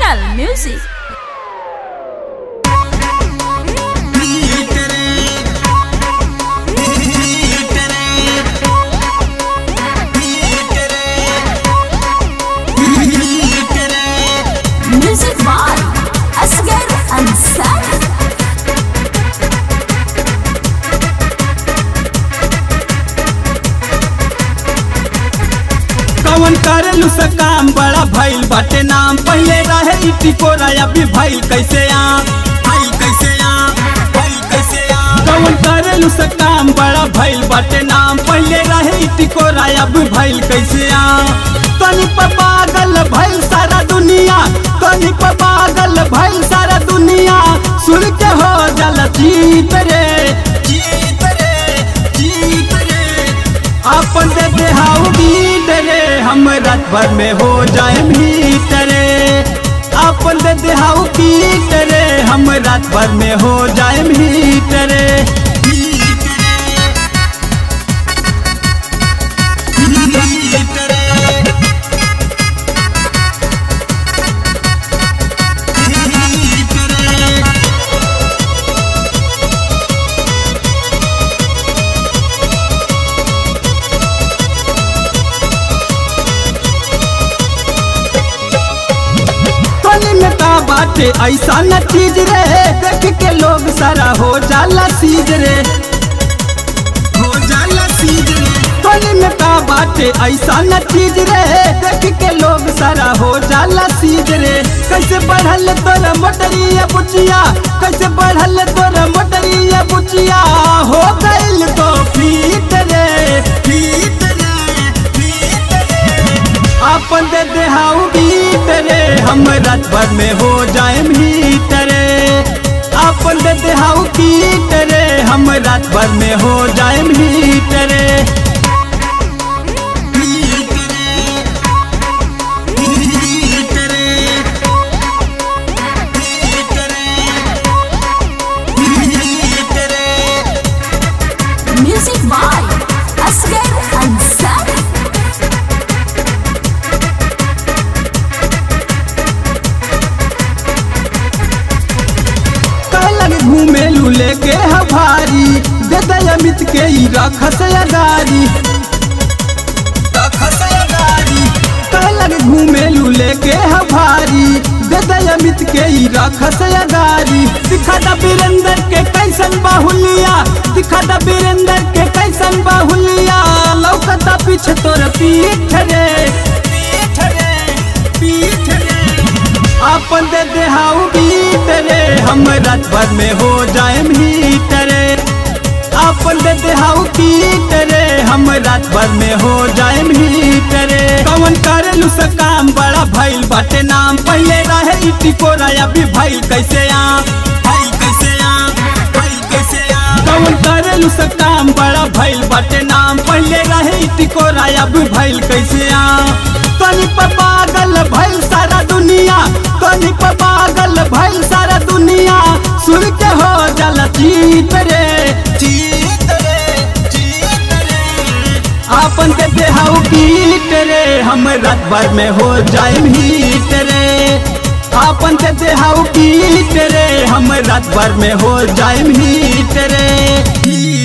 L Music. Music by Asgar Ansari. कवन करेलू से काम बड़ा भइल बाटे नाम पहले रहे ई टिकोरा अभी भइल कैसे आम भइल कैसे आम भइल कैसे आम कवन करेलू से काम बड़ा भइल बाटे नाम पहले रहे ई टिकोरा अभी भइल कैसे आम तनी पर पागल भइल सारा दुनिया तनी पर पागल भइल सारा दुनिया सुन के हो जल जीत रे जीत रे जीत रे अपन दे देहाऊ बीत रे हम रात भर में हो जाए भीतरे अपन दे देहाऊ बीत रे हम रात भर में हो जाए भीतरे तनी में का बाटे ऐसा न चीज रे देख के लोग सारा हो जाला सीज रे हो जाला सीज रे तनी में का बाटे ऐसा न चीज रे देख के लोग सारा हो जाला सीज रे कैसे बढ़ल तोर मोटरिया बुचिया कैसे बढ़ल तोर मोटरिया बुचिया हो गइल तो फीट रे फीट रे फीट रे अपन दे देहाऊ बीत रे हम रात भर में हो जाए भीतरे अपन दे देहाऊ बीत रे हम रात भर में हो जाए भीतरे Music by Asgar Ansari. कहलन घूमे लूले के हभारी दे दे अमित के ही रखस अगारी रखस अगारी कहलन घूमे लूले के हभारी दे दे अमित के ही रखस अगारी दिखा दा वीरेंद्र के कैसन बाहुलिया दिखा दा वीरेंद्र के कैसन बाहुलिया लौकता पीछे तोर पीठ रे पीठ रे पीठ रे अपन दे देहाऊ बीत रे हम रात भर में हो जाए भीतरे अपन दे देहाऊ बीत रे हम रात भर में हो जाए भीतरे कवन करेलू से काम बड़ा भइल बाटे नाम पहले रहे ई टिकोरा अभी भइल कैसे आम भइल कैसे आम भइल कैसे आम कवन करेलू से काम बड़ा भइल बाटे नाम पहले रहे ई टिकोरा अभी भइल कैसे आम तनी पर पागल भइल सारा दुनिया तनी पर पागल भइल सारा दुनिया सुन के हो जल जीत रे जीत रे जीत रे अपन के देहाऊ कीट रे हम रात भर में हो जाए भीत रे अपन के देहाऊ कीट रे हम रात भर में हो जाए भीत रे